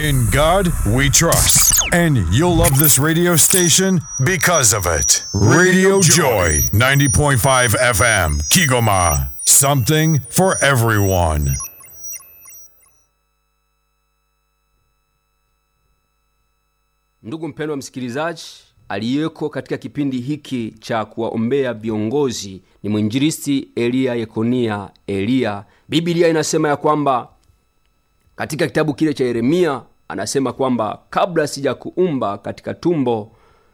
In God we trust. And you'll love this radio station because of it. Radio Joy, 90.5 FM, Kigoma. Something for everyone. Ndugu mpendwa msikilizaji, aliyeko katika kipindi hiki cha kuwaombea viongozi ni mwinjilisti Eliya Yekonia Eliya. Biblia inasema ya kwamba katika kitabu kile cha Yeremia anasema kwamba kabla sijakuumba katika tumbo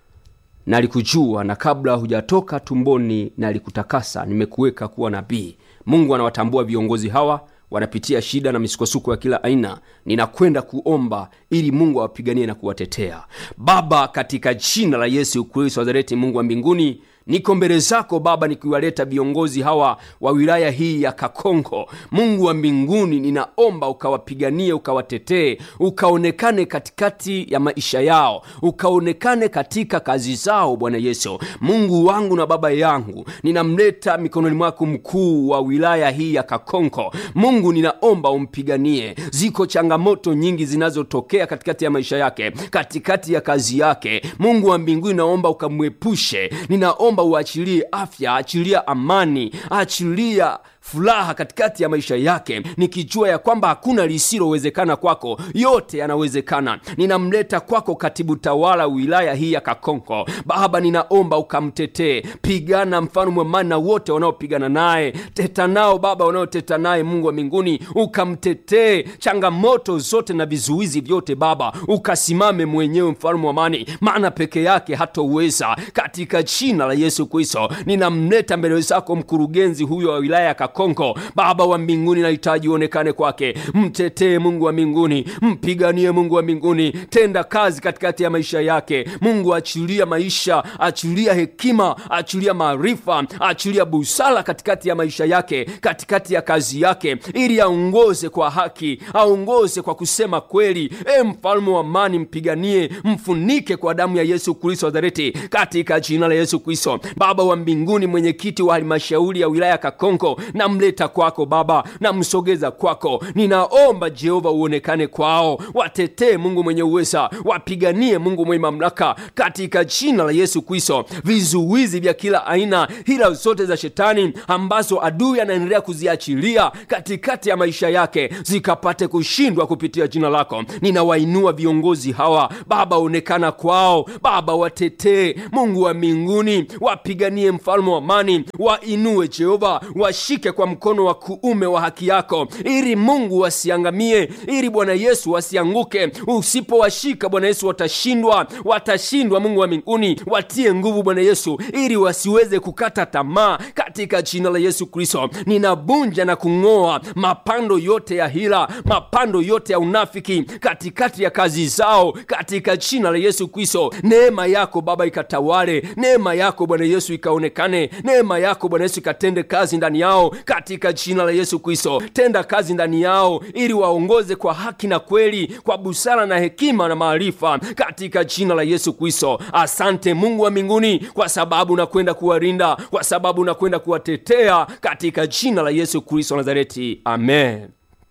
nalikujua, na kabla hujatoka tumboni nalikutakasa, nimekuweka kuwa nabii. Mungu anawatambua viongozi hawa wanapitia shida na misukosuko ya kila aina. Ninakwenda kuomba ili Mungu awapiganie na kuwatetea. Baba, katika jina la Yesu Kristo wa Nazareti, Mungu wa mbinguni, niko mbele zako Baba, nikiwaleta viongozi hawa wa wilaya hii ya Kakonko. Mungu wa mbinguni, ninaomba ukawapiganie, ukawatetee, ukaonekane katikati ya maisha yao, ukaonekane katika kazi zao. Bwana Yesu, Mungu wangu na Baba yangu, ninamleta mikononi mwako mkuu wa wilaya hii ya Kakonko. Mungu, ninaomba umpiganie. Ziko changamoto nyingi zinazotokea katikati ya maisha yake, katikati ya kazi yake. Mungu wa mbinguni, naomba ukamwepushe. Ninaomba uachilie afya, achilia amani, achilia furaha katikati ya maisha yake, nikijua ya kwamba hakuna lisilowezekana kwako, yote yanawezekana. Ninamleta kwako katibu tawala wilaya hii ya Kakonko. Baba, ninaomba ukamtetee, pigana mfano amani na wote wanaopigana naye, teta nao Baba wanaoteta naye. Mungu wa mbinguni, ukamtetee changamoto zote na vizuizi vyote Baba, ukasimame mwenyewe mfalme wa amani, maana peke yake hatoweza. Katika jina la Yesu Kristo, ninamleta mbele zako mkurugenzi huyo wa wilaya ya Kakonko. Baba wa mbinguni, nahitaji uonekane kwake, mtetee Mungu wa mbinguni, mpiganie Mungu wa mbinguni, tenda kazi katikati ya maisha yake. Mungu, achilia maisha, achilia hekima, achilia maarifa, achilia busara katikati ya maisha yake, katikati ya kazi yake, ili aongoze kwa haki, aongoze kwa kusema kweli. E mfalme wa amani, mpiganie, mfunike kwa damu ya Yesu Kristo wa Nazareti, katika jina la Yesu Kristo. Baba wa mbinguni, mwenyekiti wa halmashauri ya wilaya ya Kakonko namleta kwako Baba, namsogeza kwako. Ninaomba Jehova uonekane kwao, watetee Mungu mwenye uweza, wapiganie Mungu mwenye mamlaka, katika jina la Yesu Kristo. Vizuizi vya kila aina, hila zote za shetani ambazo adui anaendelea kuziachilia katikati ya maisha yake zikapate kushindwa kupitia jina lako. Ninawainua viongozi hawa Baba, onekana kwao Baba, watetee Mungu wa mbinguni, wapiganie mfalme wa amani, wainue Jehova, washike kwa mkono wa kuume wa haki yako, ili Mungu wasiangamie, ili Bwana Yesu wasianguke. Usipowashika Bwana Yesu watashindwa, watashindwa. Mungu wa mbinguni, watie nguvu Bwana Yesu, ili wasiweze kukata tamaa, katika jina la Yesu Kristo. Ninabunja na kung'oa mapando yote ya hila, mapando yote ya unafiki katikati ya kazi zao, katika jina la Yesu Kristo. Neema yako Baba ikatawale, neema yako Bwana Yesu ikaonekane, neema yako Bwana Yesu ikatende kazi ndani yao katika jina la Yesu Kristo. Tenda kazi ndani yao ili waongoze kwa haki na kweli, kwa busara na hekima na maarifa katika jina la Yesu Kristo. Asante Mungu wa mbinguni, kwa sababu nakwenda kuwalinda, kwa sababu nakwenda kuwatetea katika jina la Yesu Kristo Nazareti, amen.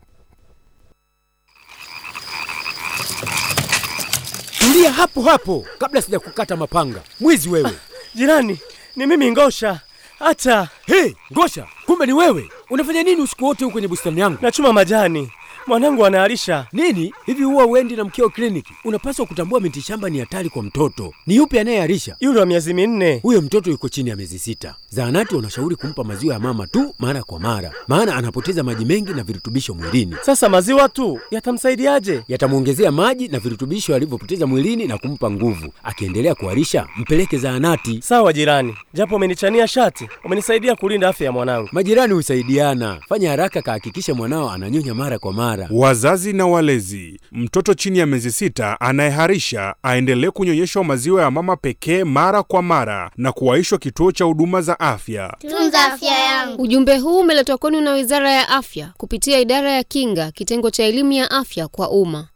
Tulia hapo hapo kabla sijakukata mapanga. Mwizi wewe! Jirani, ni mimi Ngosha. Hata Hey, Ngosha, kumbe ni wewe! Unafanya nini usiku wote huko kwenye bustani yangu? nachuma majani, mwanangu anaalisha. Nini hivi, huwa uendi na mkeo kliniki? Unapaswa kutambua miti shamba ni hatari kwa mtoto. Ni yupi anayearisha? Yule wa miezi minne. Huyo mtoto yuko chini ya miezi sita. Zahanati wanashauri kumpa maziwa ya mama tu mara kwa mara, maana anapoteza maji mengi na virutubisho mwilini. Sasa maziwa tu yatamsaidiaje? Yatamwongezea maji na virutubisho alivyopoteza mwilini na kumpa nguvu. Akiendelea kuharisha, mpeleke zahanati. Sawa jirani, japo umenichania shati, umenisaidia kulinda afya ya mwanangu. Majirani husaidiana. Fanya haraka, kahakikisha mwanao ananyonya mara kwa mara. Wazazi na walezi, mtoto chini ya miezi sita anayeharisha aendelee kunyonyeshwa maziwa ya mama pekee mara kwa mara na kuwaishwa kituo cha huduma za afya. Tunza afya yangu. Ujumbe huu umeletwa kwenu na Wizara ya Afya kupitia Idara ya Kinga, kitengo cha elimu ya afya kwa umma.